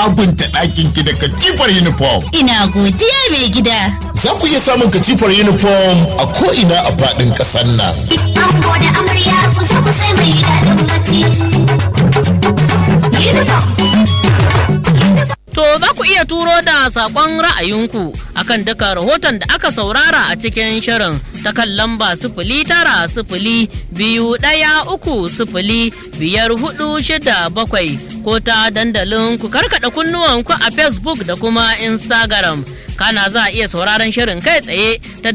sabunta ɗakin ki da katifar uniform. Ina godiya mai gida. Za ku iya samun katifar uniform a ko'ina a faɗin ƙasar nan. Ango da amarya ku zo ku sai mai daɗin bacci. Uniform. To za ku iya turo da saƙon ra'ayinku akan duka rahoton da aka saurara a cikin shirin ta kan lamba sifili tara sifili biyu ɗaya uku sifili biyar hudu shida bakwai ko ta dandalin ku karkaɗa kunnuwanku a Facebook da kuma Instagram. Kana za a iya sauraron shirin kai tsaye ta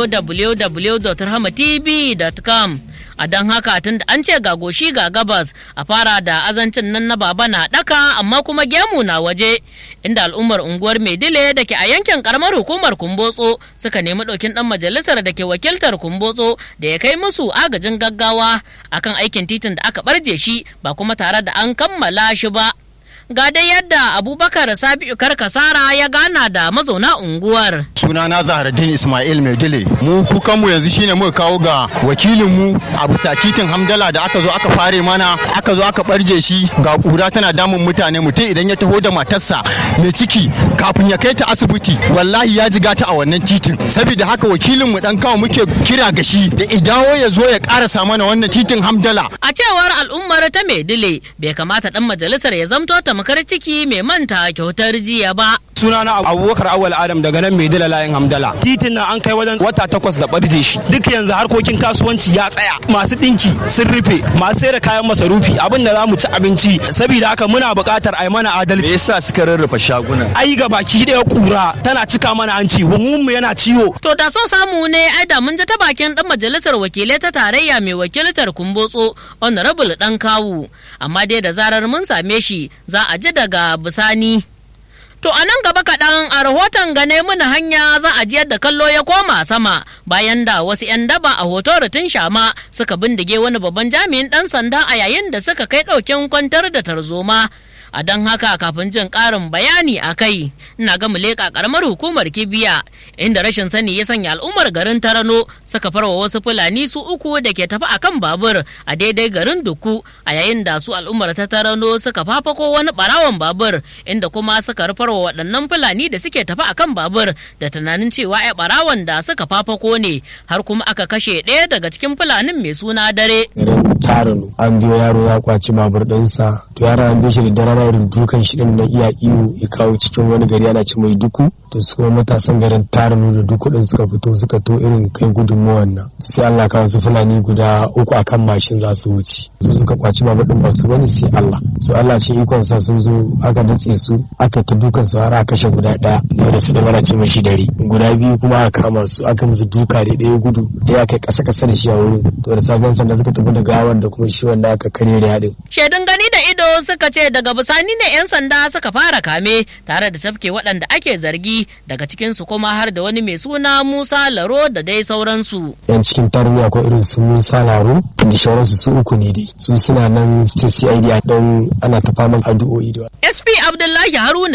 www.rahmatv.com. a don haka tun da an ce ga goshi ga gabas a fara da azancin nan na baba na daka amma kuma gemu na waje inda al'ummar unguwar maidile da ke a yankin karamar hukumar kumbotso suka nemi ɗaukin ɗan majalisar da ke wakiltar kumbotso da ya kai musu agajin gaggawa akan aikin titin da aka barje shi ba kuma tare da an kammala shi ba ga dai yadda abubakar sabi'u karkasara ya gana da mazauna unguwar sunana zaharaddin ismail maidile mu kukanmu yanzu shine muka kawo ga wakilinmu a bisa titin hamdala da aka zo aka fare mana aka zo aka barje shi ga kura tana damun mutane mutum idan ya taho da matarsa mai ciki kafin ya kai ta asibiti wallahi ya jiga ta a wannan titin saboda haka wakilinmu dan kawo muke kira ga shi da idawo ya zo ya karasa mana wannan titin hamdala a cewar al'ummar ta maidile bai kamata dan majalisar ya zamto tamkar ciki mai manta kyautar jiya ba sunana abubakar awal adam daga nan mai dila layin hamdala titin nan an kai wajen wata takwas da barje shi duk yanzu harkokin kasuwanci ya tsaya masu dinki sun rufe masu sayar da kayan masarufi abin da za mu ci abinci saboda haka muna buƙatar a yi mana adalci me yasa suka rarrafa shaguna ai ga baki ɗaya kura tana cika mana hanci mu yana ciwo to da so samu ne ai da mun ji ta bakin dan majalisar wakilai ta tarayya mai wakiltar kumbotso honorable dan kawu amma dai da zarar mun same shi za a ji daga bisani To a nan gaba kaɗan a rahoton gane muna hanya za a ji yadda kallo ya koma sama bayan da wasu 'yan daba a hoto rutun shama suka bindige wani babban jami'in ɗan sanda a yayin da suka kai ɗaukin kwantar da tarzoma. a don haka kafin jin ƙarin bayani a kai ina ga leƙa ƙaramar hukumar kibiya inda rashin sani ya sanya al'ummar garin tarano suka farwa wasu fulani su uku da ke tafi akan babur a daidai garin duku a yayin da su al'ummar ta tarano suka fafako wani ɓarawon babur inda kuma suka rufarwa waɗannan fulani da suke tafi akan babur da tunanin cewa ya ɓarawon da suka fafako ne har kuma aka kashe ɗaya daga cikin fulanin mai suna dare. Tarano an biyo yaro ya kwaci babur ɗinsa to yaro an biyo shi da dare irin dukan shi din na iya iyo ya kawo cikin wani gari ana ci mai duku to su kuma matasan garin tarinu da duku din suka fito suka to irin kai gudunmuwan nan sai Allah kawo su fulani guda uku akan mashin za su wuce su suka kwaci babur din ba su bane sai Allah su Allah ce ikon sa sun zo aka datse su aka ta dukan su har aka kashe guda daya da su da mana ce mashi dare guda biyu kuma aka kama su aka musu duka da ɗaya gudu da aka kasa kasa da shi a wurin to da sabon sanda suka tafi da gawan da kuma shi wanda aka karye da yadin shaidun gani da ido suka ce daga bisani ne 'yan sanda suka fara kame tare da tafke waɗanda ake zargi daga cikinsu kuma har da wani mai suna musa laro da dai sauransu yan cikin tarbiyya ko irin su musa laro da sauransu su uku ne dai su suna nan cid a ɗan ana ta faman addu'o'i da sp abdullahi haruna